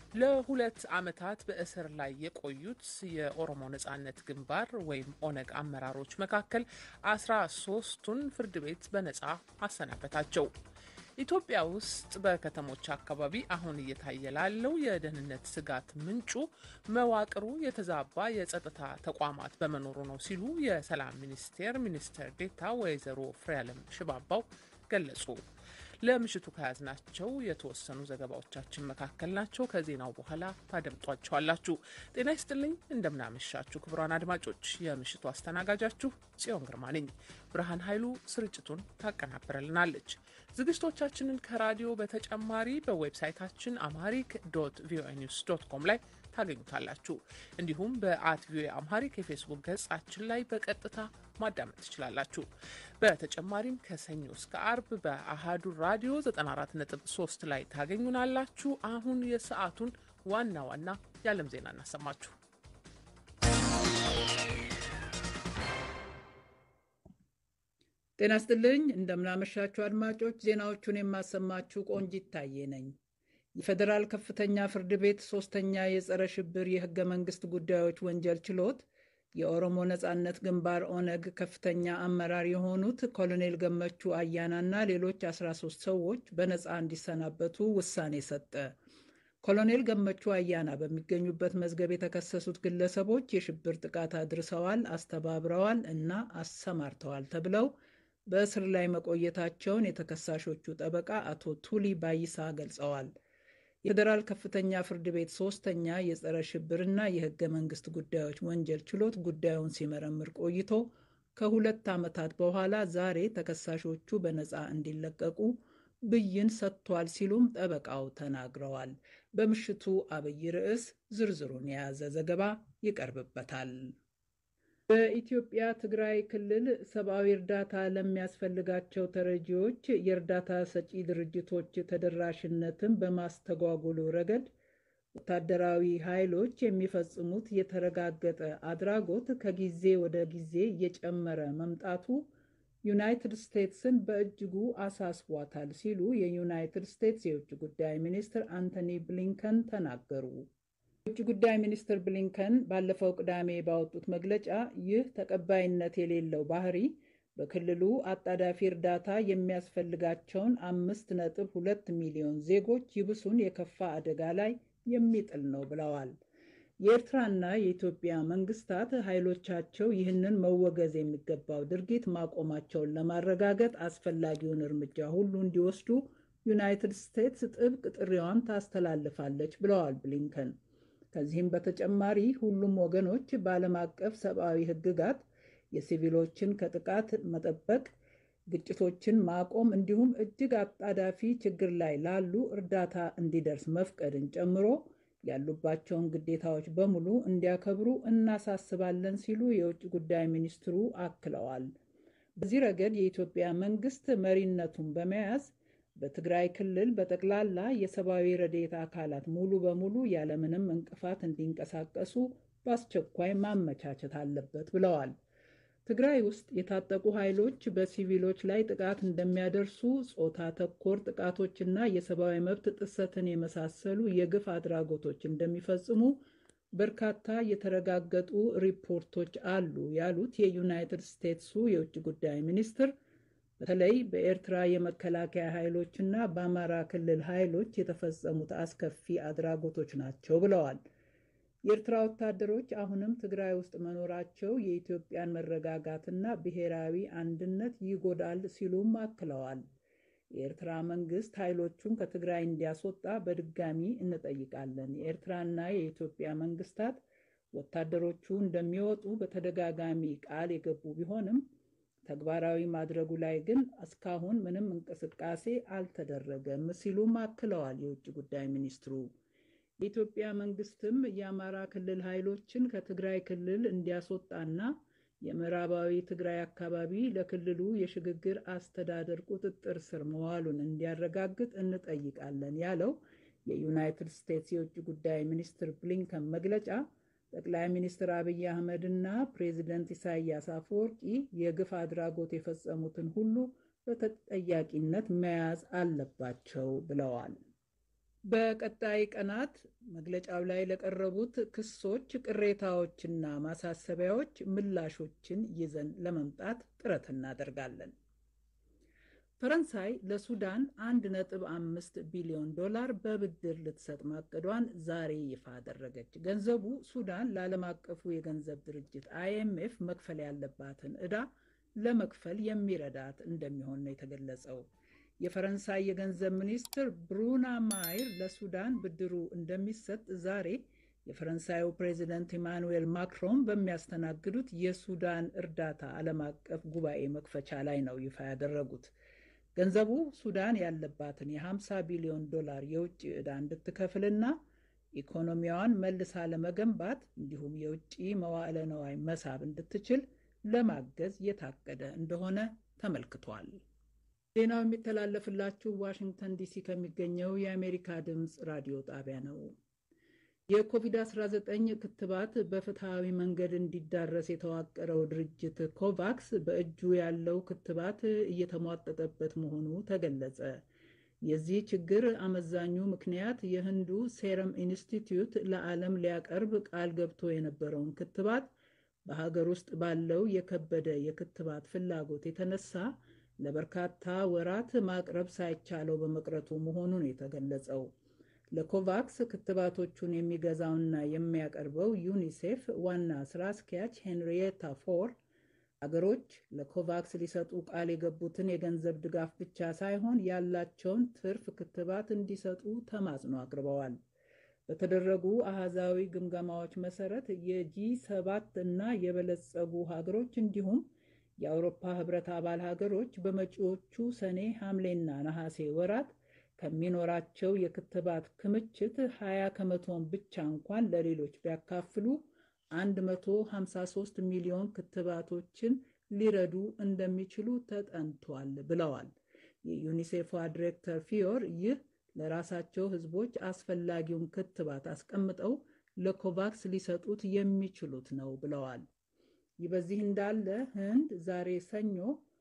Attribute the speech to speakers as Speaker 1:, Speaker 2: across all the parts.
Speaker 1: ለሁለት ዓመታት በእስር ላይ የቆዩት የኦሮሞ ነጻነት ግንባር ወይም ኦነግ አመራሮች መካከል አስራ ሶስቱን ፍርድ ቤት በነጻ አሰናበታቸው። ኢትዮጵያ ውስጥ በከተሞች አካባቢ አሁን እየታየ ላለው የደህንነት ስጋት ምንጩ መዋቅሩ የተዛባ የጸጥታ ተቋማት በመኖሩ ነው ሲሉ የሰላም ሚኒስቴር ሚኒስትር ዴኤታ ወይዘሮ ፍሬያለም ሽባባው ገለጹ። ለምሽቱ ከያዝናቸው የተወሰኑ ዘገባዎቻችን መካከል ናቸው። ከዜናው በኋላ ታደምጧቸዋላችሁ። ጤና ይስጥልኝ፣ እንደምናመሻችሁ ክቡራን አድማጮች፣ የምሽቱ አስተናጋጃችሁ ጽዮን ግርማ ነኝ። ብርሃን ኃይሉ ስርጭቱን ታቀናብረልናለች። ዝግጅቶቻችንን ከራዲዮ በተጨማሪ በዌብሳይታችን አምሃሪክ ዶት ቪኦኤ ኒውስ ዶት ኮም ላይ ታገኙታላችሁ። እንዲሁም በአት ቪኦኤ አምሃሪክ የፌስቡክ ገጻችን ላይ በቀጥታ ማዳመጥ ትችላላችሁ። በተጨማሪም ከሰኞ እስከ አርብ በአሃዱ ራዲዮ 94.3 ላይ ታገኙናላችሁ። አሁን የሰዓቱን ዋና ዋና የዓለም ዜና እናሰማችሁ።
Speaker 2: ጤና ስጥልኝ፣ እንደምናመሻችሁ አድማጮች። ዜናዎቹን የማሰማችሁ ቆንጂት ታዬ ነኝ። የፌዴራል ከፍተኛ ፍርድ ቤት ሶስተኛ የጸረ ሽብር የህገ መንግስት ጉዳዮች ወንጀል ችሎት የኦሮሞ ነጻነት ግንባር ኦነግ ከፍተኛ አመራር የሆኑት ኮሎኔል ገመቹ አያናና ሌሎች 13 ሰዎች በነፃ እንዲሰናበቱ ውሳኔ ሰጠ። ኮሎኔል ገመቹ አያና በሚገኙበት መዝገብ የተከሰሱት ግለሰቦች የሽብር ጥቃት አድርሰዋል፣ አስተባብረዋል እና አሰማርተዋል ተብለው በእስር ላይ መቆየታቸውን የተከሳሾቹ ጠበቃ አቶ ቱሊ ባይሳ ገልጸዋል። የፌዴራል ከፍተኛ ፍርድ ቤት ሶስተኛ የጸረ ሽብርና የህገ መንግስት ጉዳዮች ወንጀል ችሎት ጉዳዩን ሲመረምር ቆይቶ ከሁለት ዓመታት በኋላ ዛሬ ተከሳሾቹ በነፃ እንዲለቀቁ ብይን ሰጥቷል ሲሉም ጠበቃው ተናግረዋል። በምሽቱ አብይ ርዕስ ዝርዝሩን የያዘ ዘገባ ይቀርብበታል። በኢትዮጵያ ትግራይ ክልል ሰብአዊ እርዳታ ለሚያስፈልጋቸው ተረጂዎች የእርዳታ ሰጪ ድርጅቶች ተደራሽነትን በማስተጓጎሉ ረገድ ወታደራዊ ኃይሎች የሚፈጽሙት የተረጋገጠ አድራጎት ከጊዜ ወደ ጊዜ እየጨመረ መምጣቱ ዩናይትድ ስቴትስን በእጅጉ አሳስቧታል ሲሉ የዩናይትድ ስቴትስ የውጭ ጉዳይ ሚኒስትር አንቶኒ ብሊንከን ተናገሩ። የውጭ ጉዳይ ሚኒስትር ብሊንከን ባለፈው ቅዳሜ ባወጡት መግለጫ ይህ ተቀባይነት የሌለው ባህሪ በክልሉ አጣዳፊ እርዳታ የሚያስፈልጋቸውን አምስት ነጥብ ሁለት ሚሊዮን ዜጎች ይብሱን የከፋ አደጋ ላይ የሚጥል ነው ብለዋል። የኤርትራና የኢትዮጵያ መንግስታት ኃይሎቻቸው ይህንን መወገዝ የሚገባው ድርጊት ማቆማቸውን ለማረጋገጥ አስፈላጊውን እርምጃ ሁሉ እንዲወስዱ ዩናይትድ ስቴትስ ጥብቅ ጥሪዋን ታስተላልፋለች ብለዋል ብሊንከን። ከዚህም በተጨማሪ ሁሉም ወገኖች በዓለም አቀፍ ሰብአዊ ሕግጋት የሲቪሎችን ከጥቃት መጠበቅ፣ ግጭቶችን ማቆም እንዲሁም እጅግ አጣዳፊ ችግር ላይ ላሉ እርዳታ እንዲደርስ መፍቀድን ጨምሮ ያሉባቸውን ግዴታዎች በሙሉ እንዲያከብሩ እናሳስባለን ሲሉ የውጭ ጉዳይ ሚኒስትሩ አክለዋል። በዚህ ረገድ የኢትዮጵያ መንግስት መሪነቱን በመያዝ በትግራይ ክልል በጠቅላላ የሰብአዊ ረድኤት አካላት ሙሉ በሙሉ ያለምንም እንቅፋት እንዲንቀሳቀሱ በአስቸኳይ ማመቻቸት አለበት ብለዋል። ትግራይ ውስጥ የታጠቁ ኃይሎች በሲቪሎች ላይ ጥቃት እንደሚያደርሱ፣ ጾታ ተኮር ጥቃቶችና የሰብአዊ መብት ጥሰትን የመሳሰሉ የግፍ አድራጎቶች እንደሚፈጽሙ በርካታ የተረጋገጡ ሪፖርቶች አሉ ያሉት የዩናይትድ ስቴትሱ የውጭ ጉዳይ ሚኒስትር በተለይ በኤርትራ የመከላከያ ኃይሎችና በአማራ ክልል ኃይሎች የተፈጸሙት አስከፊ አድራጎቶች ናቸው ብለዋል። የኤርትራ ወታደሮች አሁንም ትግራይ ውስጥ መኖራቸው የኢትዮጵያን መረጋጋትና ብሔራዊ አንድነት ይጎዳል ሲሉም አክለዋል። የኤርትራ መንግስት ኃይሎቹን ከትግራይ እንዲያስወጣ በድጋሚ እንጠይቃለን። የኤርትራና የኢትዮጵያ መንግስታት ወታደሮቹ እንደሚወጡ በተደጋጋሚ ቃል የገቡ ቢሆንም ተግባራዊ ማድረጉ ላይ ግን እስካሁን ምንም እንቅስቃሴ አልተደረገም ሲሉም አክለዋል የውጭ ጉዳይ ሚኒስትሩ። የኢትዮጵያ መንግስትም የአማራ ክልል ኃይሎችን ከትግራይ ክልል እንዲያስወጣና የምዕራባዊ ትግራይ አካባቢ ለክልሉ የሽግግር አስተዳደር ቁጥጥር ስር መዋሉን እንዲያረጋግጥ እንጠይቃለን ያለው የዩናይትድ ስቴትስ የውጭ ጉዳይ ሚኒስትር ብሊንከን መግለጫ ጠቅላይ ሚኒስትር አብይ አህመድ እና ፕሬዚደንት ኢሳያስ አፈወርቂ የግፍ አድራጎት የፈጸሙትን ሁሉ በተጠያቂነት መያዝ አለባቸው ብለዋል። በቀጣይ ቀናት መግለጫው ላይ ለቀረቡት ክሶች፣ ቅሬታዎችና ማሳሰቢያዎች ምላሾችን ይዘን ለመምጣት ጥረት እናደርጋለን። ፈረንሳይ ለሱዳን 1.5 ቢሊዮን ዶላር በብድር ልትሰጥ ማቀዷን ዛሬ ይፋ አደረገች። ገንዘቡ ሱዳን ለዓለም አቀፉ የገንዘብ ድርጅት አይኤምኤፍ መክፈል ያለባትን ዕዳ ለመክፈል የሚረዳት እንደሚሆን ነው የተገለጸው። የፈረንሳይ የገንዘብ ሚኒስትር ብሩና ማይር ለሱዳን ብድሩ እንደሚሰጥ ዛሬ የፈረንሳዩ ፕሬዚደንት ኢማኑኤል ማክሮን በሚያስተናግዱት የሱዳን እርዳታ ዓለም አቀፍ ጉባኤ መክፈቻ ላይ ነው ይፋ ያደረጉት። ገንዘቡ ሱዳን ያለባትን የ50 ቢሊዮን ዶላር የውጭ ዕዳ እንድትከፍልና ኢኮኖሚዋን መልሳ ለመገንባት እንዲሁም የውጭ መዋዕለ ነዋይ መሳብ እንድትችል ለማገዝ የታቀደ እንደሆነ ተመልክቷል። ዜናው የሚተላለፍላችሁ ዋሽንግተን ዲሲ ከሚገኘው የአሜሪካ ድምፅ ራዲዮ ጣቢያ ነው። የኮቪድ-19 ክትባት በፍትሐዊ መንገድ እንዲዳረስ የተዋቀረው ድርጅት ኮቫክስ በእጁ ያለው ክትባት እየተሟጠጠበት መሆኑ ተገለጸ። የዚህ ችግር አመዛኙ ምክንያት የህንዱ ሴረም ኢንስቲትዩት ለዓለም ሊያቀርብ ቃል ገብቶ የነበረውን ክትባት በሀገር ውስጥ ባለው የከበደ የክትባት ፍላጎት የተነሳ ለበርካታ ወራት ማቅረብ ሳይቻለው በመቅረቱ መሆኑን የተገለጸው። ለኮቫክስ ክትባቶቹን የሚገዛውና የሚያቀርበው ዩኒሴፍ ዋና ስራ አስኪያጅ ሄንሪየታ ፎር አገሮች ለኮቫክስ ሊሰጡ ቃል የገቡትን የገንዘብ ድጋፍ ብቻ ሳይሆን ያላቸውን ትርፍ ክትባት እንዲሰጡ ተማጽኖ አቅርበዋል። በተደረጉ አሃዛዊ ግምገማዎች መሰረት የጂ ሰባት እና የበለጸጉ ሀገሮች እንዲሁም የአውሮፓ ህብረት አባል ሀገሮች በመጪዎቹ ሰኔ፣ ሐምሌና ነሐሴ ወራት ከሚኖራቸው የክትባት ክምችት 20 ከመቶን ብቻ እንኳን ለሌሎች ቢያካፍሉ 153 ሚሊዮን ክትባቶችን ሊረዱ እንደሚችሉ ተጠንቷል ብለዋል። የዩኒሴፏ ዲሬክተር ፊዮር ይህ ለራሳቸው ህዝቦች አስፈላጊውን ክትባት አስቀምጠው ለኮቫክስ ሊሰጡት የሚችሉት ነው ብለዋል። ይህ በዚህ እንዳለ ህንድ ዛሬ ሰኞ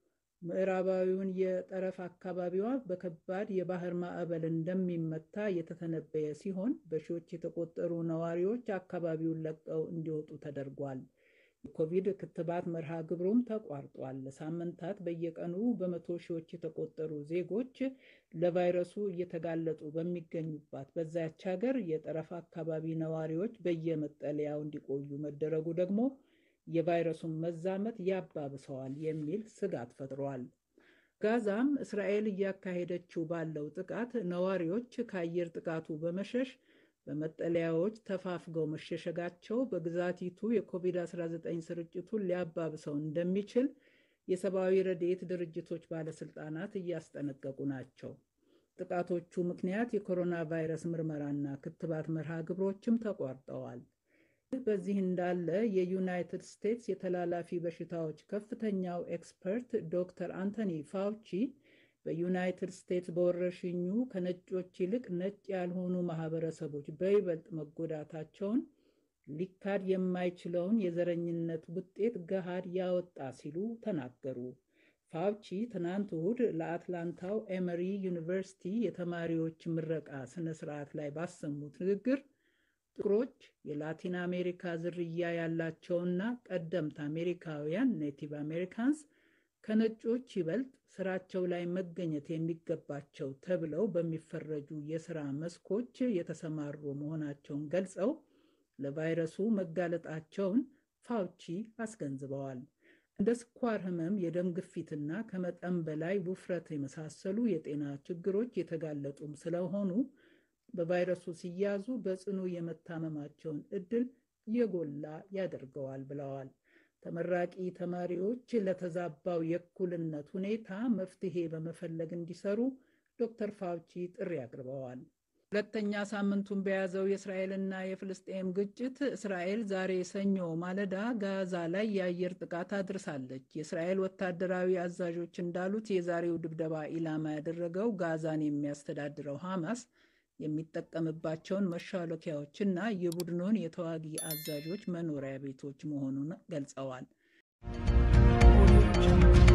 Speaker 2: ምዕራባዊውን የጠረፍ አካባቢዋ በከባድ የባህር ማዕበል እንደሚመታ የተተነበየ ሲሆን በሺዎች የተቆጠሩ ነዋሪዎች አካባቢውን ለቀው እንዲወጡ ተደርጓል። የኮቪድ ክትባት መርሃ ግብሩም ተቋርጧል። ለሳምንታት በየቀኑ በመቶ ሺዎች የተቆጠሩ ዜጎች ለቫይረሱ እየተጋለጡ በሚገኙባት በዛች ሀገር የጠረፍ አካባቢ ነዋሪዎች በየመጠለያው እንዲቆዩ መደረጉ ደግሞ የቫይረሱን መዛመት ያባብሰዋል የሚል ስጋት ፈጥሯል። ጋዛም እስራኤል እያካሄደችው ባለው ጥቃት ነዋሪዎች ከአየር ጥቃቱ በመሸሽ በመጠለያዎች ተፋፍገው መሸሸጋቸው በግዛቲቱ የኮቪድ-19 ስርጭቱን ሊያባብሰው እንደሚችል የሰብአዊ ረድኤት ድርጅቶች ባለስልጣናት እያስጠነቀቁ ናቸው። ጥቃቶቹ ምክንያት የኮሮና ቫይረስ ምርመራና ክትባት መርሃ ግብሮችም ተቋርጠዋል። በዚህ እንዳለ የዩናይትድ ስቴትስ የተላላፊ በሽታዎች ከፍተኛው ኤክስፐርት ዶክተር አንቶኒ ፋውቺ በዩናይትድ ስቴትስ በወረርሽኙ ከነጮች ይልቅ ነጭ ያልሆኑ ማህበረሰቦች በይበልጥ መጎዳታቸውን ሊካድ የማይችለውን የዘረኝነት ውጤት ገሃድ ያወጣ ሲሉ ተናገሩ። ፋውቺ ትናንት እሁድ ለአትላንታው ኤመሪ ዩኒቨርሲቲ የተማሪዎች ምረቃ ስነ ስርዓት ላይ ባሰሙት ንግግር ጥቁሮች የላቲን አሜሪካ ዝርያ ያላቸውና ቀደምት አሜሪካውያን ኔቲቭ አሜሪካንስ ከነጮች ይበልጥ ስራቸው ላይ መገኘት የሚገባቸው ተብለው በሚፈረጁ የስራ መስኮች የተሰማሩ መሆናቸውን ገልጸው ለቫይረሱ መጋለጣቸውን ፋውቺ አስገንዝበዋል። እንደ ስኳር ህመም፣ የደም ግፊትና ከመጠን በላይ ውፍረት የመሳሰሉ የጤና ችግሮች የተጋለጡም ስለሆኑ በቫይረሱ ሲያዙ በጽኑ የመታመማቸውን እድል የጎላ ያደርገዋል ብለዋል። ተመራቂ ተማሪዎች ለተዛባው የእኩልነት ሁኔታ መፍትሄ በመፈለግ እንዲሰሩ ዶክተር ፋውቺ ጥሪ አቅርበዋል። ሁለተኛ ሳምንቱን በያዘው የእስራኤልና የፍልስጤም ግጭት እስራኤል ዛሬ ሰኞ ማለዳ ጋዛ ላይ የአየር ጥቃት አድርሳለች። የእስራኤል ወታደራዊ አዛዦች እንዳሉት የዛሬው ድብደባ ኢላማ ያደረገው ጋዛን የሚያስተዳድረው ሐማስ የሚጠቀምባቸውን መሿለኪያዎችና የቡድኑን የተዋጊ አዛዦች መኖሪያ ቤቶች መሆኑን ገልጸዋል።